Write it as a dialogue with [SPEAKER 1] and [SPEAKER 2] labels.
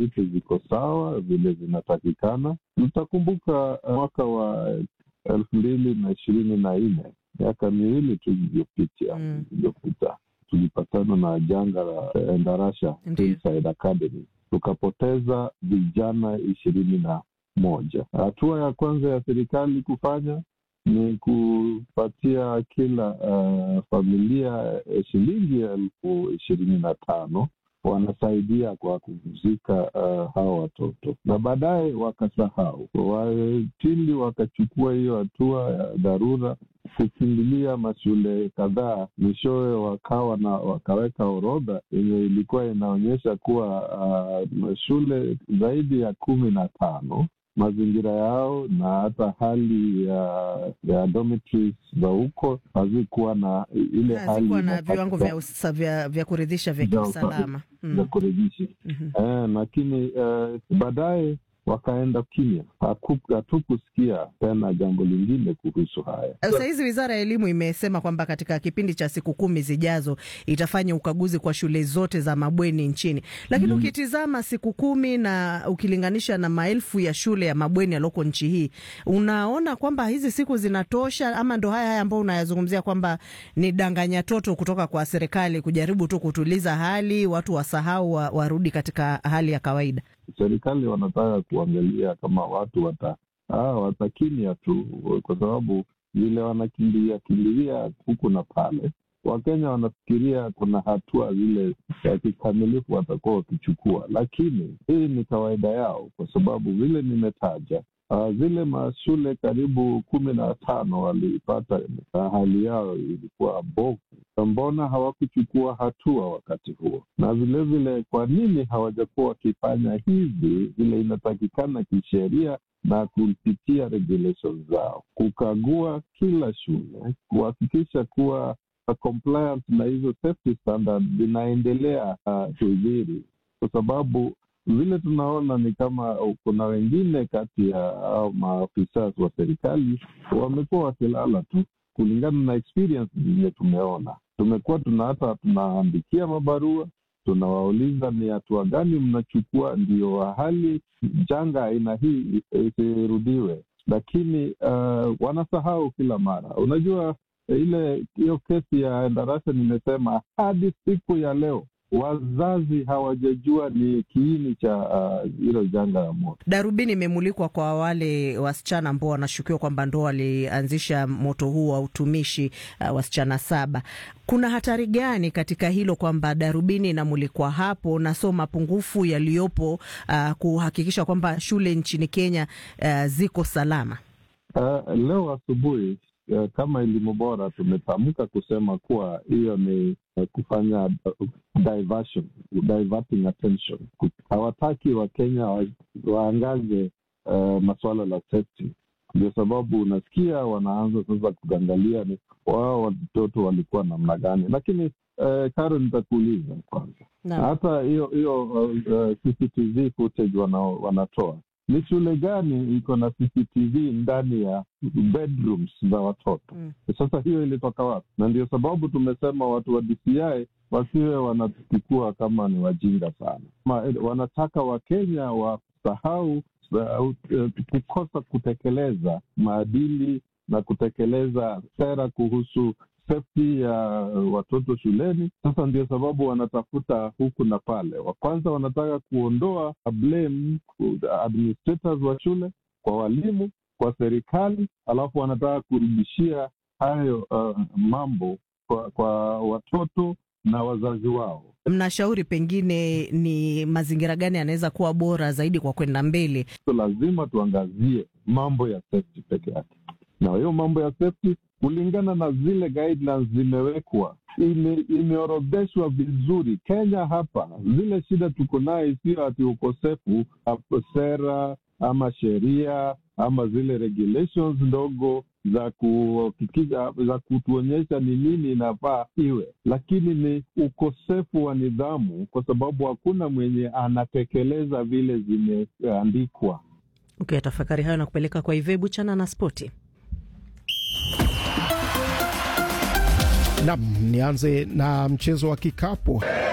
[SPEAKER 1] vitu ziko sawa vile zinatakikana. Mtakumbuka mwaka wa elfu mbili na ishirini na nne miaka miwili tu iliyopita
[SPEAKER 2] Mm.
[SPEAKER 1] iliyopita tulipatana na janga la eh, Ndarasha
[SPEAKER 2] Ndiyo.
[SPEAKER 1] Hillside Academy tukapoteza vijana ishirini na moja. Hatua ya kwanza ya serikali kufanya ni kupatia kila uh, familia eh, shilingi elfu ishirini na tano wanasaidia kwa kuzika uh, hawa watoto na baadaye wakasahau. Wapili wakachukua hiyo hatua ya dharura kukimbilia mashule kadhaa, mwishowe wakawa na wakaweka orodha yenye ilikuwa inaonyesha kuwa uh, shule zaidi ya kumi na tano mazingira yao na hata hali ya ya dormitories za huko hazikuwa na ile hali
[SPEAKER 2] hazikuwa na
[SPEAKER 1] inatakikana
[SPEAKER 2] viwango vya, usa- vya, vya kuridhisha vya
[SPEAKER 1] Vya
[SPEAKER 2] kiusalama.
[SPEAKER 1] vya
[SPEAKER 2] Mm.
[SPEAKER 1] kuridhisha
[SPEAKER 2] Mhm.
[SPEAKER 1] eh, lakini eh, baadaye wakaenda kimya, Haku- hatukusikia tena jambo lingine kuhusu haya.
[SPEAKER 2] Sahizi wizara ya elimu imesema kwamba katika kipindi cha siku kumi zijazo itafanya ukaguzi kwa shule zote za mabweni nchini, lakini
[SPEAKER 1] Mm.
[SPEAKER 2] ukitizama siku kumi na ukilinganisha na maelfu ya shule ya mabweni yalioko nchi hii, unaona kwamba hizi siku zinatosha, ama ndo haya haya ambayo unayazungumzia kwamba ni danganya toto kutoka kwa serikali kujaribu tu kutuliza hali, watu wasahau, wa- warudi katika hali ya kawaida?
[SPEAKER 1] Serikali wanataka kuangalia kama watu wata ah, watakimya tu, kwa sababu vile wanakimbilia kimbilia huku na pale, Wakenya wanafikiria kuna hatua zile ya kikamilifu watakuwa wakichukua, lakini hii ni kawaida yao, kwa sababu vile nimetaja Uh, zile mashule karibu kumi na tano walipata uh, hali yao ilikuwa bovu. Mbona hawakuchukua hatua wakati huo? Na vilevile, kwa nini hawajakuwa wakifanya hivi vile inatakikana kisheria na kupitia regulations zao, kukagua kila shule, kuhakikisha kuwa uh, compliance na hizo safety standard zinaendelea uh, kudhiri, kwa sababu vile tunaona ni kama kuna wengine kati ya hao maafisa wa serikali wamekuwa wakilala tu, kulingana na experience zenye tumeona. Tumekuwa tuna hata tunaandikia mabarua, tunawauliza ni hatua gani mnachukua ndio hali janga aina hii isirudiwe, lakini uh, wanasahau kila mara. Unajua ile hiyo kesi ya Ndarasha, nimesema hadi siku ya leo wazazi hawajajua ni kiini cha hilo uh, janga la moto.
[SPEAKER 2] Darubini imemulikwa kwa wale wasichana ambao wanashukiwa kwamba ndo walianzisha moto huu wa utumishi uh, wasichana saba. Kuna hatari gani katika hilo kwamba darubini inamulikwa hapo na so mapungufu yaliyopo uh, kuhakikisha kwamba shule nchini Kenya uh, ziko salama?
[SPEAKER 1] Uh, leo asubuhi uh, kama elimu bora tumetamka kusema kuwa hiyo ni uh, kufanya uh, diversion, diverting attention. Hawataki Wakenya wa, waangaze uh, masuala la safety. Ndio sababu unasikia wanaanza sasa kuangalia ni wao watoto walikuwa namna gani, lakini uh, Karo, nitakuuliza kwanza
[SPEAKER 2] Na.
[SPEAKER 1] hata hiyo hiyo uh, uh, CCTV footage wana, wanatoa ni shule gani iko na CCTV ndani ya bedrooms za watoto?
[SPEAKER 2] Mm.
[SPEAKER 1] Sasa hiyo ilitoka wapi? Na ndio sababu tumesema watu wa DCI wasiwe wanachukua kama ni wajinga sana, Ma, wanataka Wakenya wasahau uh, kukosa kutekeleza maadili na kutekeleza sera kuhusu safety ya watoto shuleni. Sasa ndio sababu wanatafuta huku na pale. Wa kwanza wanataka kuondoa blame administrators wa shule kwa walimu, kwa serikali, alafu wanataka kurudishia hayo uh, mambo kwa, kwa watoto na wazazi wao.
[SPEAKER 2] Mnashauri pengine ni mazingira gani yanaweza kuwa bora zaidi kwa kwenda mbele?
[SPEAKER 1] So lazima tuangazie mambo ya safety peke yake, na hiyo mambo ya safety kulingana na zile guidelines zimewekwa, ime, imeorodheshwa vizuri. Kenya hapa zile shida tuko nayo sio ati ukosefu sera ama sheria ama zile regulations ndogo za kuhakikisha za kutuonyesha ni nini inafaa iwe, lakini ni ukosefu wa nidhamu, kwa sababu hakuna mwenye anatekeleza vile zimeandikwa.
[SPEAKER 2] Ukiyatafakari okay, hayo na kupeleka kwa Ivebu chana na spoti.
[SPEAKER 3] Nam, nianze na mchezo wa kikapu.